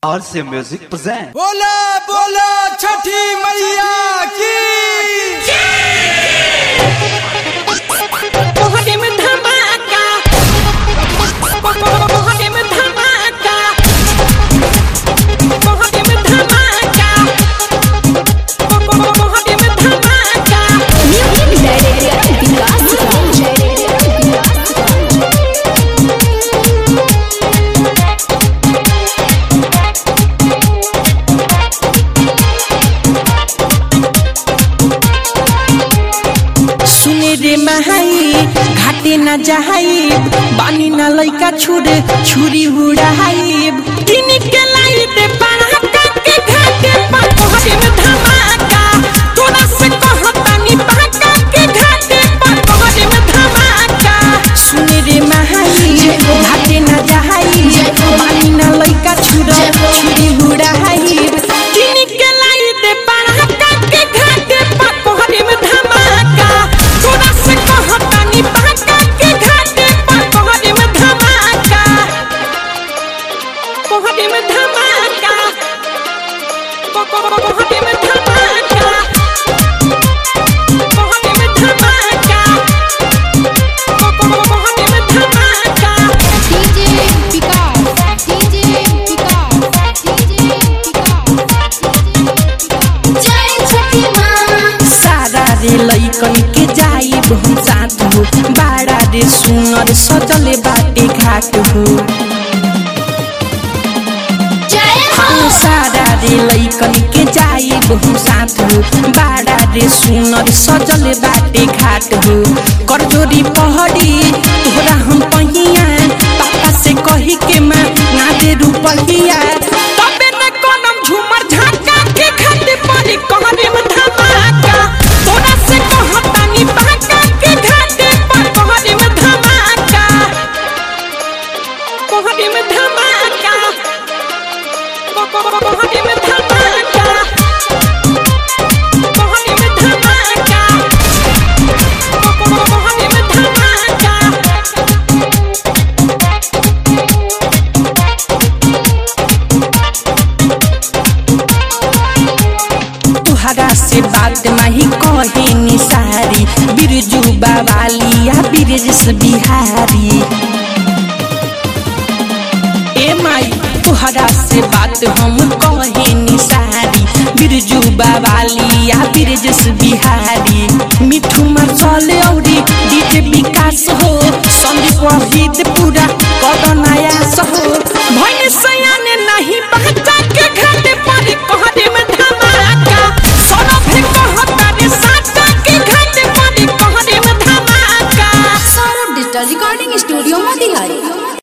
RC Music present. बोला बोला छठी मैया की मोहरे में धमाका मोहरे में धमाका मोहरे में धमाका मोहरे में धमाका सुने रे महाई घाटे न जहाई बानी न लइका छुरे छुरी उड़ाई दिन के लाइट पड़ाका के घाटे पर मोहरे में धमाका तोरा से कहतानी पड़ाका के घाटे पर मोहरे में धमाका सुने रे महाई घाटे न जहाई बानी न लइका छुरे छुरी उड़ाई दिन के लाइट पड़ाका के घाटे पर मोहरे में धमाका तोरा से कहतानी पड़ाका के घाटे पर मोहरे में धमाका मोहरे में धमाका मोहरे में धमाका मोहरे में धमाका मोहरे में धमाका DJ Vikas, DJ Vikas, DJ Vikas. जय छठी माँ सारा रे लइकन के जाई बहु साथ हो बाड़ा रे सुनर सजले बाटे घाट हो जय हो सारा रे लइकन के जाई बहु साथ हो बाड़ा रे सुनर सजल बाटे घाट हो करजोरी पहड़ी तोहरा हम पहिया पापा से कही के माँ ना दे रुपहिया तबे न कोनम झूमर झाका के खाते पड़ी कहरे में धमाका तोरा से कहतानी बाका के घाटे पर कहरे में धमाका कहरे में धमाका कहरे में धमाका कहरे में धमाका कहरे में धमाका तुहरा से बात माही कहे निसारी बिरजू बावालिया बिरजस बिहारी ए माई तुहरा से बात हम कहे निसारी बिरजू बावालिया बिरजस बिहारी मिठू मचले औरी डीजे विकास हो संदीप वहीद पूरा कदनाया सहो भैन सयाने नहीं बच्चा के घाटे पर कहरे में धमाका सोना भी कहता रे साचा के घाटे पर कहरे में धमाका Saurabh digital recording studio Motihari